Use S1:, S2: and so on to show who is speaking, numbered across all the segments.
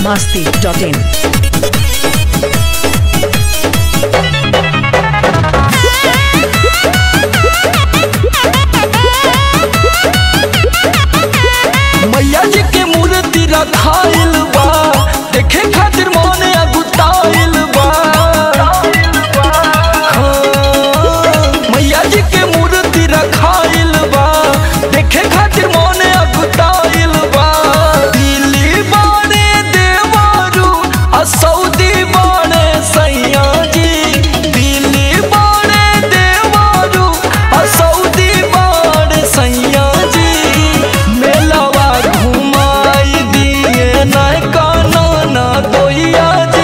S1: biharmasti.in
S2: मैया जी के मूर्ति रखाइल बा देखे खातिर मोने अगुताइल बा हाँ, मैया जी के मूर्ति रखाइल बा देखे खातिर मोने अगुताइल बा दिल्ली बाने देवारू आ सऊदी बाने सैया जी दिल्ली बाने देवारू आ सऊदी बाने सैया जी मेलावा घुमाई दिए नय काना ना दोइया जी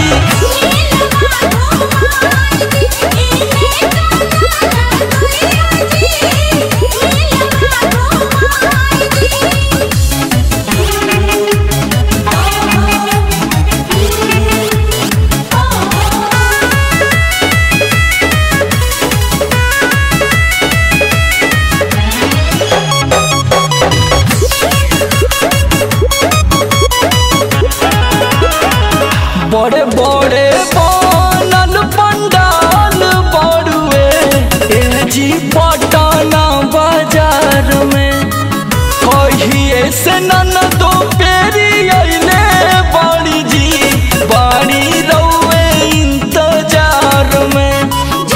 S2: बड़े बड़े बनल पंडाल बड़ुए ए जी पटना बाजार में कहिए से नन दो पेरी अइले बड़ी जी बड़ी रउए इंतजार में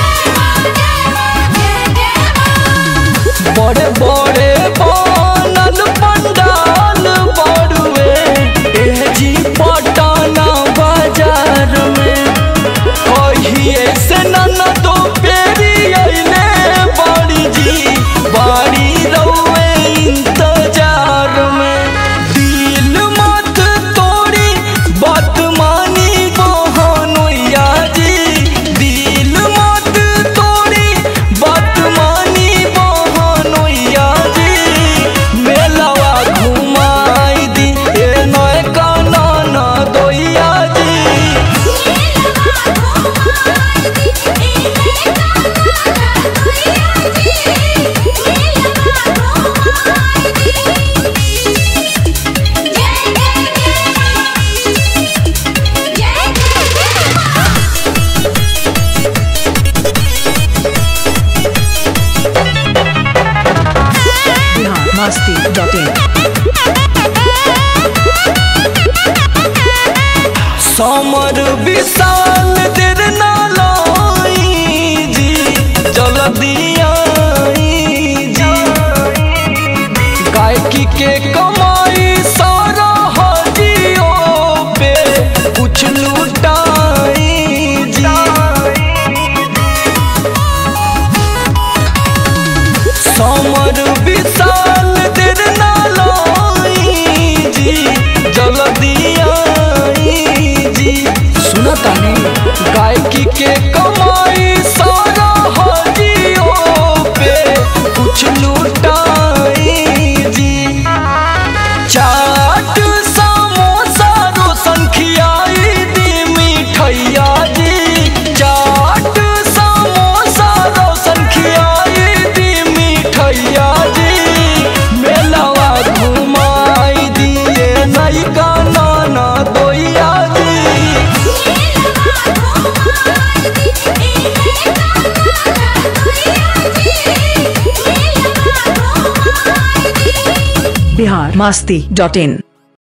S2: बड़े बड़े बनल पंडाल बड़ुए ए जी पटना बाजार में कहिए से नन दो पेरी अइले बड़ी जी बड़ी रउए इंतजार में दिल मत तोड़ी बात मानी बहनोइया जी दिल मत तोड़ी बात मानी बहनोइया जी मेलावा घुमाई दी ए नय काना ना दोइया जी
S1: biharmasti.in
S2: समर विशाल देर ना लाई जी जल्दी आई जी गायकी के कमाई सारा हाजियो पे कुछ लुटाई जी समर विशाल देर ना लाई जी जल्दी आई जी सुना तानी गायकी के कमाई सारा हाजियो पे कुछ लुटाई जी चाट समोसा रोशन खियाई दी मिठैया जी चाट समोसा रोशन खियाई दी मिठैया जी मेलावा घुमाई दिए नई का नाना दोइया जी
S1: biharmasti.in